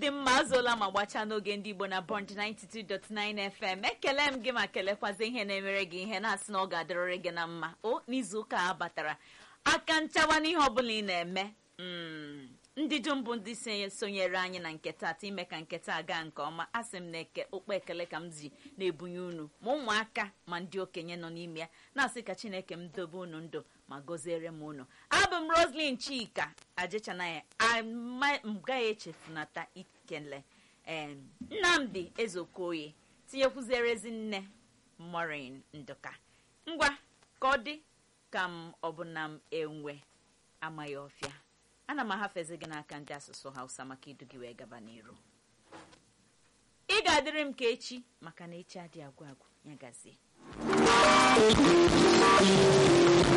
dị mma azụola ma gbachaa n'oge ndị igbo na bond 92.9 fm ekele m gị ma kelekwazi ihe na-emere gị ihe na-asị na ọ ga-adịrịrị gị na mma o n'izu ụka a batara aka nchawa n'ihe ọbụla ị na-eme mm, ndị dum bụ ndị sonye- sonyere anyị na nke taata ime ka nke taa gaa nke ọma asị m na eke okpe ekele ka m ji na-ebunye unu ma ụmụaka ma ndị okenye nọ n'ime ya na-asị ka chineke m dobe unu ndụ ma gọziere m unu abụ m roslyn chika ajechanaya ama m gaghị echefunata ikele em, nnamdi ezeokoye tinyekwuziere ezinne morin ndụka ngwa ka ọ dị ka m ọ bụ na m enwe amaghị ọfịa ana m ahafezi gị n'aka ndị asụsụ hausa maka idu gị wee gaba n'iru ị ga-adịrị m ka echi maka na echi adị agwụ agwụ ya gazie